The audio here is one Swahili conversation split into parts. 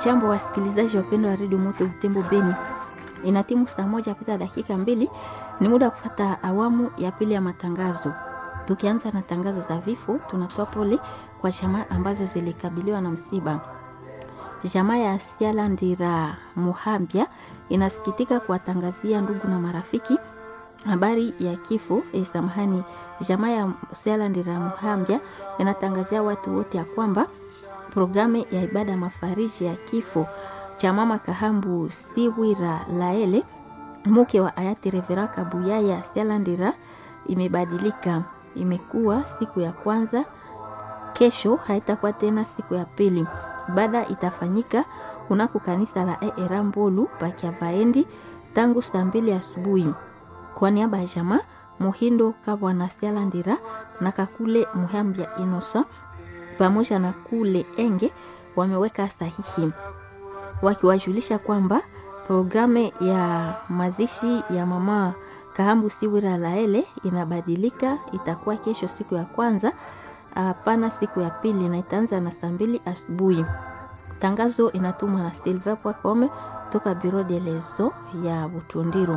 Hamjambo wasikilizaji wapendwa wa redio Moto Butembo Beni, ina timu saa moja pita dakika mbili, ni muda wa kufata awamu ya pili ya matangazo. Tukianza na tangazo za vifo, tunatoa pole kwa jamaa ambazo zilikabiliwa na msiba. Jamaa ya Siala Ndira Muhambia inasikitika kuwatangazia ndugu na marafiki habari ya kifo eh, samahani. Jamaa ya Siala Ndira Muhambia inatangazia watu wote ya kwamba programu ya ibada mafariji ya kifo cha mama Kahambu Siwira Laele mke wa hayati Revera Kabuyaya Sialandira imebadilika, imekuwa siku ya kwanza. Kesho haitakuwa tena siku ya pili. Ibada itafanyika kunako kanisa la ERA Mbolu Pakiavaendi tangu saa mbili asubuhi. Kwa niaba ya jamaa Muhindo Kabwana Sialandira na Kakule Muhambia Inosa pamoja na kule Enge wameweka sahihi wakiwajulisha kwamba programu ya mazishi ya mama Kahambu Siwira Laele inabadilika, itakuwa kesho siku ya kwanza, hapana siku ya pili, na itaanza na saa mbili asubuhi. Tangazo inatumwa na Silva Pwakome toka Bureau de lezo ya Butundiro.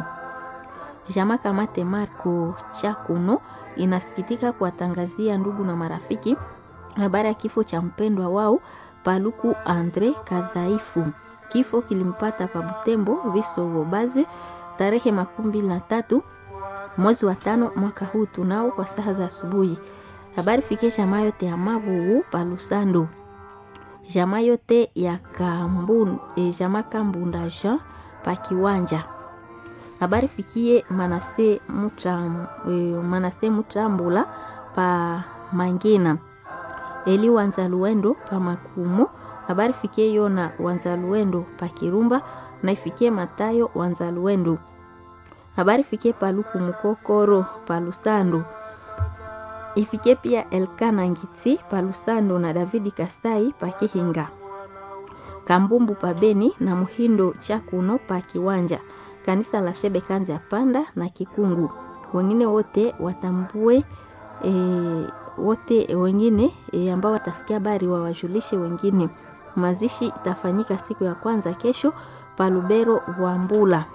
Jama Kamate Marco Chakuno inasikitika kuwatangazia ndugu na marafiki habari ya kifo cha mpendwa wao Paluku Andre Kazaifu. Kifo kilimpata pa Butembo Viso Baze tarehe makumi mbili na tatu mwezi wa tano mwaka huu tunao kwa saa za asubuhi. Habari fikie jamaa yote ya Mabugu Palusando, jamaa yote ya Kambun, e, jamaa Kambunda Jean pa Kiwanja. Habari fikie Manase Mutam, e, Manase Mutambula pa Mangina Eli Wanzaluendo pa Makumo. Habari fikie Yona Wanzaluendo pa Kirumba na ifikie Matayo Wanzaluendo. Habari fikie Paluku Mukokoro pa Lusando. Ifikie pia Elkana Ngitsi pa Lusando na Davidi Kasai pa Kihinga. Kambumbu pa Beni na Muhindo Chakuno pa Kiwanja. Kanisa la Sebe Kanza Panda na Kikungu. Wengine wote watambue e, wote wengine e, ambao watasikia habari wawajulishe wengine. Mazishi itafanyika siku ya kwanza kesho Palubero Wambula,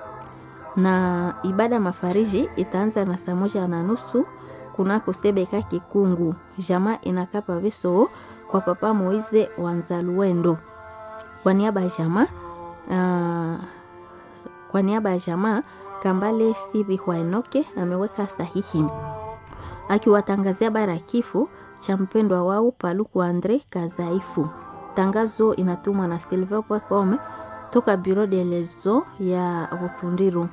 na ibada mafariji itaanza na saa moja na nusu kunako Sebeka Kikungu. Jamaa inakapa viso kwa Papa Moize Wanzaluendo kwa niaba ya jamaa uh, kwa niaba ya jamaa Kambale Sivi Hwaenoke ameweka sahihi akiwatangazia bara ya kifo cha mpendwa wao Paluku Andre Kazaifu. Tangazo inatumwa na Silver Pwakome toka Bureau de lezo ya Butundiru.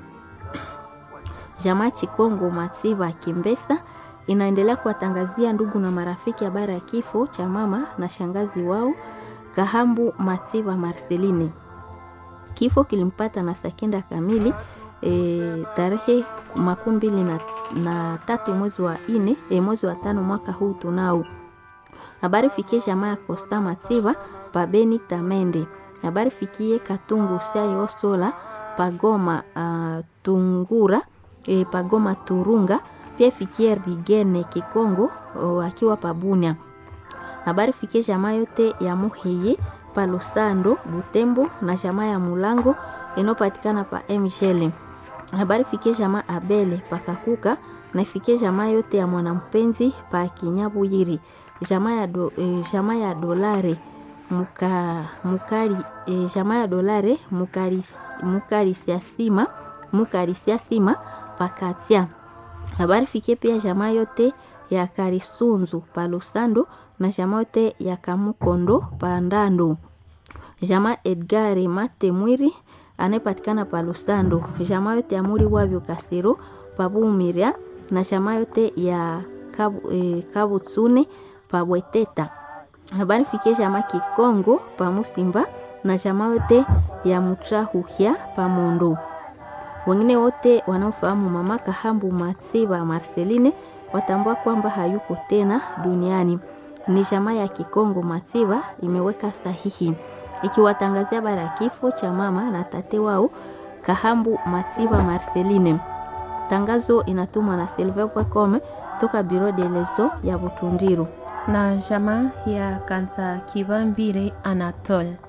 Jamaa Chikongo Matsiva Kimbesa inaendelea kuwatangazia ndugu na marafiki habari ya kifo cha mama na shangazi wao Kahambu Matsiva Marceline. Kifo kilimpata na sakenda kamili e, tarehe makumi mbili na, na tatu mwezi wa ine e, mwezi wa tano mwaka huu tunao. Habari fikie jamaa ya Costa Matsiva pabeni Tamende. Habari fikie Katungu Sai Osola pagoma uh, Tungura e, pagoma Turunga pia fikie Rigene Kikongo uh, akiwa pabunia. Habari fikie jamaa yote ya Muhiye Palosando Butembo na jamaa ya Mulango inopatikana pa Mshele habari fikie jamaa Abele pakakuka na ifikie jamaa yote ya mwanampenzi pa Kinyabuyiri, jamaa ya, do, e, jamaa ya dolare muka, mukari e, jamaa ya dolare mukarisiasima mukarisiasima pakatia. Habari fikie pia jamaa yote ya Karisunzu pa Lusando na jamaa yote ya Kamukondo pa Ndando, jamaa Edgari Mate Mwiri anayepatikana pa Lusando, jamaa yote ya muri wavyo Kasiro pabumiria na jamaa yote ya kabu, e, Kabutsune pa Bweteta. Habari fikie jamaa Kikongo pa Musimba na jamaa yote ya Mutrahuhya pa Mondo. Wengine wote wanaofahamu mama Kahambu Matsiba Marceline watambua kwamba hayuko tena duniani. Ni jamaa ya Kikongo Matsiba imeweka sahihi ikiwatangazia bara ya kifo cha mama na tate wao Kahambu Matsiba Marceline. Tangazo inatumwa na Silver Pwakome toka Bureau de lezo ya Butundiru. na jamaa ya Kansa Kibambire Anatole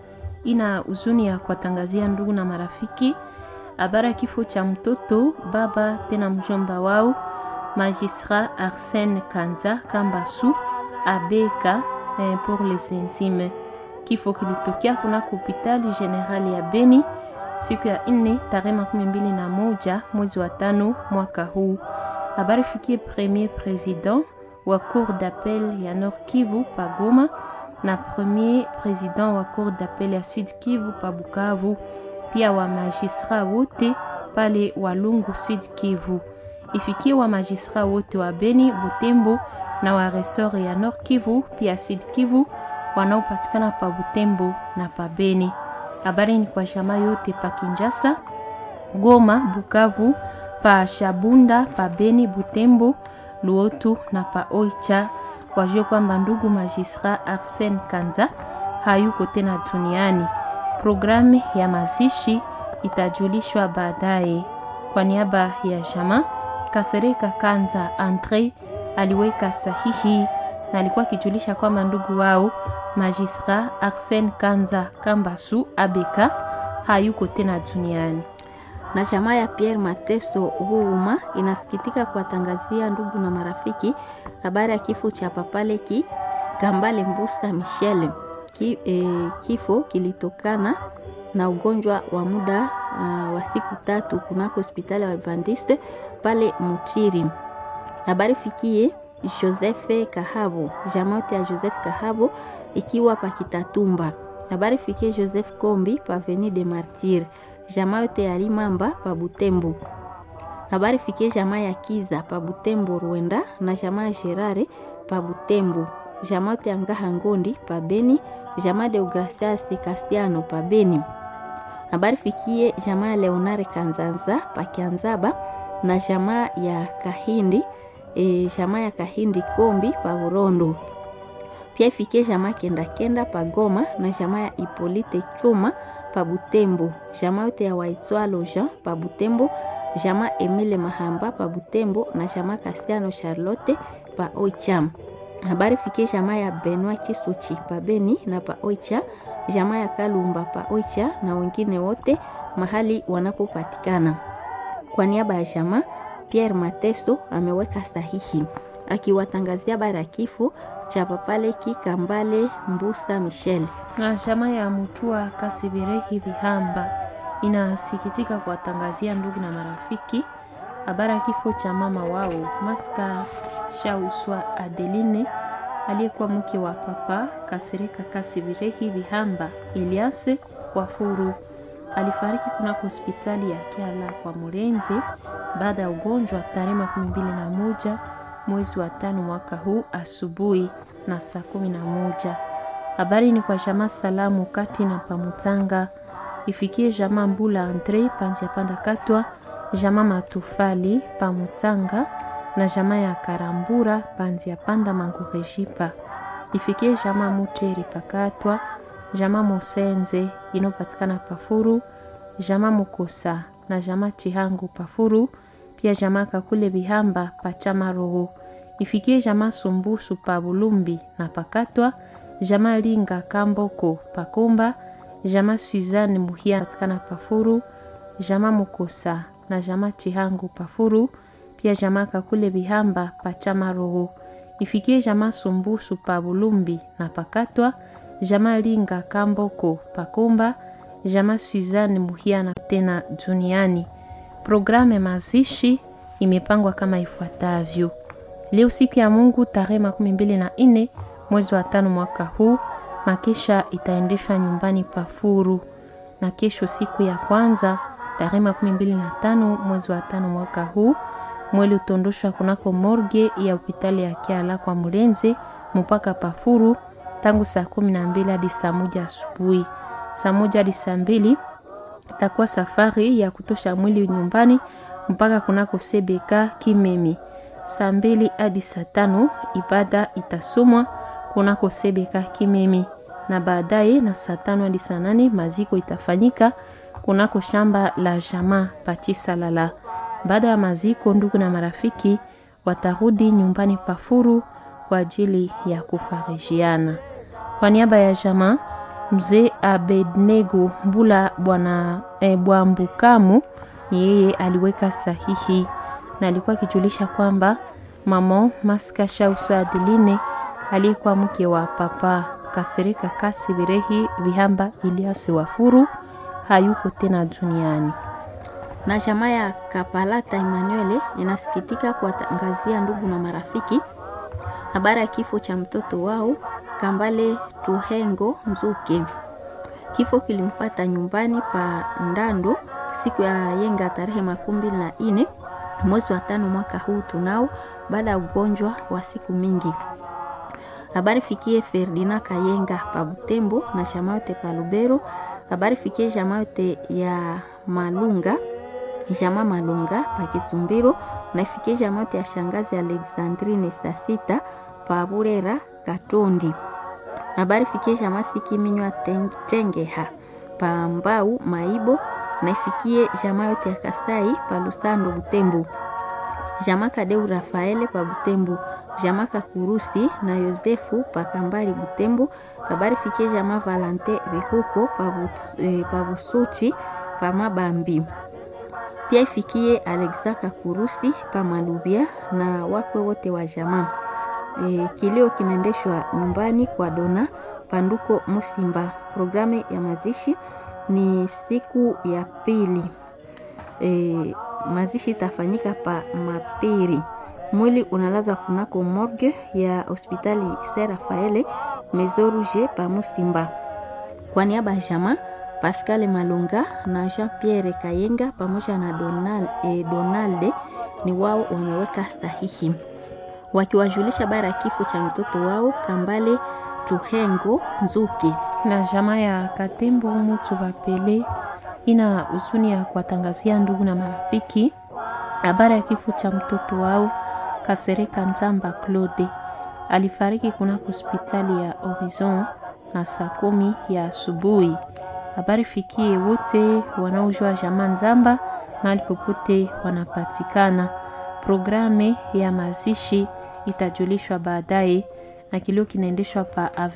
ina huzuni ya kuwatangazia ndugu na marafiki habari ya kifo cha mtoto baba tena mjomba wao magistrat Arsène Kanza Kambasu Abeka eh, pour les intimes. Kifo kilitokea kunako hospitali generali ya Beni siku ya nne tarehe makumi mbili na moja mwezi wa tano mwaka huu. Habari fikie premier president wa cour d'appel ya Nord Kivu pa Goma na premier president wa cour d'appel ya Sud Kivu pa Bukavu, pia wa magistrat wote pale Walungu Sud Kivu ifikie wa magistrat wote wa Beni, Butembo na wa resort ya Nord Kivu pia Sud Kivu wanaopatikana pa Butembo na pa Beni. Habari ni kwa shama yote pa Kinshasa, Goma, Bukavu, pa Shabunda, pa Beni, Butembo, Luotu na pa Oicha. Wajue kwamba ndugu magistrat Arsène Kanza hayuko tena duniani. Programu ya mazishi itajulishwa baadaye. Kwa niaba ya jamaa Kasereka Kanza Andre aliweka sahihi na alikuwa akijulisha kwamba ndugu wao magistrat Arsène Kanza Kambasu Abeka hayuko tena duniani. na chama ya Pierre Mateso Huruma inasikitika kuwatangazia ndugu na marafiki habari ya kifo cha Papaleki Kambale Mbusa Michel. Ki, eh, kifo kilitokana na ugonjwa wa muda uh, wa siku tatu kunako hospitali ya Adventiste pale Mutiri. Habari fikie Joseph Kahabo, jamaote ya Joseph Kahabo ikiwa pa Kitatumba. Habari fikie Joseph Kombi pa Avenue de Martyr, jamaa yote ya Limamba pa Butembo. Habari fikie jamaa ya Kiza pa Butembo Rwenda na jamaa ya Gerare pa Butembo. Jamaa yote ya Ngaha Ngondi pa Beni, jamaa de Gracias Castiano pa Beni. Habari fikie jamaa ya Leonare Kanzanza pa Kianzaba na jamaa ya Kahindi e, jamaa ya Kahindi Kombi pa Burondo. Pia ifikie jamaa kenda kenda pa Goma na jamaa ya Ipolite Chuma pa Butembo, jamaa yote ya Waitwalo Jean pa Butembo, jamaa Emile Mahamba pa Butembo na jamaa Kasiano Charlotte pa Oicham. Habari fikie jamaa ya Benoit Chisuchi pa Beni na pa Oicha, jamaa ya Kalumba pa Oicha na wengine wote mahali wanapopatikana. Kwa niaba ya jamaa Pierre Mateso ameweka sahihi akiwatangazia habari ya kifo cha Papaleki Kambale Mbusa Michel. na chama ya Mutua Kasibirehi Vihamba inasikitika kuwatangazia ndugu na marafiki habari ya kifo cha mama wao Maska Shauswa Adeline aliyekuwa mke wa Papa Kasirika Kasibirehi Vihamba Elias Wafuru. Alifariki kunako hospitali ya Kiala kwa Murenzi baada ya ugonjwa tarehe makumi mbili na moja mwezi wa tano mwaka huu asubuhi na saa kumi na moja. Habari ni kwa jamaa salamu kati na pamutanga ifikie jamaa Mbula Andre panzia panda katwa jamaa Matufali pamutanga na jamaa ya Karambura panzia panda mangurejipa ifikie jamaa Muteri pakatwa jamaa Mosenze inopatikana pafuru jamaa Mukosa na jamaa Chihangu pafuru pia jamaa Kakule Bihamba pachama roho ifikie jamaa Sumbusu pa Bulumbi na pakatwa jamaa Linga Kamboko pakomba jamaa Suzanne Muhia patikana pafuru jamaa Mukosa na jamaa Chihangu pafuru pia jamaa Kakule Bihamba pachama roho ifikie jamaa Sumbusu pa Bulumbi na pakatwa jamaa Linga Kamboko pakomba jamaa Suzanne Muhia na tena duniani. Programu ya mazishi imepangwa kama ifuatavyo: leo siku ya Mungu tarehe makumi mbili na nne mwezi wa tano mwaka huu, makesha itaendeshwa nyumbani Pafuru, na kesho siku ya kwanza tarehe makumi mbili na tano mwezi wa tano mwaka huu, mwili utondoshwa kunako morge ya hospitali ya Kiala kwa Mulenze mpaka Pafuru tangu saa kumi na mbili hadi saa moja asubuhi. Saa moja hadi saa mbili itakuwa safari ya kutosha mwili nyumbani mpaka kunako Sebeka Kimemi. Saa mbili hadi saa tano ibada itasomwa kunako Sebeka Kimemi, na baadaye na saa tano hadi saa nane maziko itafanyika kunako shamba la jamaa Pachisalala. Baada ya maziko, ndugu na marafiki watarudi nyumbani Pafuru kwa ajili ya kufarijiana. Kwa niaba ya jamaa Mzee Abednego Mbula bwana e, Bwambukamu ni yeye aliweka sahihi na alikuwa akijulisha kwamba mama Maska Shauso Adeline aliyekuwa mke wa papa Kasereka Kasi Birehi Vihamba Iliasi Wafuru hayuko tena duniani. Na jamaa ya Kapalata Emmanuel inasikitika kuwatangazia ndugu na marafiki habari ya kifo cha mtoto wao Kambale Tuhengo Nzuke. Kifo kilimpata nyumbani pa Ndando siku ya yenga tarehe makumi mbili na nne mwezi wa tano mwaka huu tunao, baada ya ugonjwa wa siku mingi. Habari fikie Ferdinand Kayenga pa Butembo na jamaa yote pa Lubero. Habari fikie jamaa yote ya Malunga jamaa Malunga pa Kitumbiro na ifikie jamaa yote ya shangazi Alexandrine Sasita pa Burera Katondi. Habari fikie jamaa Sikiminywa Tengeha pa Mbau Maibo na ifikie jamaa yote ya Kasai pa Lusando Butembo. Jamaa Kadeu Rafaele pa Butembo. Jamaa Kakurusi na Yosefu pa Kambali Butembo. Habari fikie jamaa Valante Bihuko pa, but, eh, pa Busuchi pa Mabambi. Pia ifikie Alexa Kakurusi pa Malubia na wakwe wote wa jamaa. E, kilio kinaendeshwa nyumbani kwa Dona Panduko Musimba. Programu ya mazishi ni siku ya pili. E, mazishi itafanyika pa Mapiri. Mwili unalazwa kunako morgue ya hospitali Saint Rafaele Mezoruge pa Musimba. Kwa niaba ya jamaa Pascal Malunga na Jean Pierre Kayenga pamoja na Donald, eh, Donalde ni wao wameweka sahihi wakiwajulisha bara ya kifo cha mtoto wao Kambale Tuhengo Nzuki. Na jamaa ya Katembo Mutu Vapele ina huzuni ya kuwatangazia ndugu na marafiki habari ya kifo cha mtoto wao Kasereka Nzamba Claude. Alifariki kunako hospitali ya Horizon na saa kumi ya asubuhi. Habari fikie wote wanaojua jamaa Nzamba mahali popote wanapatikana. Programe ya mazishi itajulishwa baadaye na kilio kinaendeshwa pa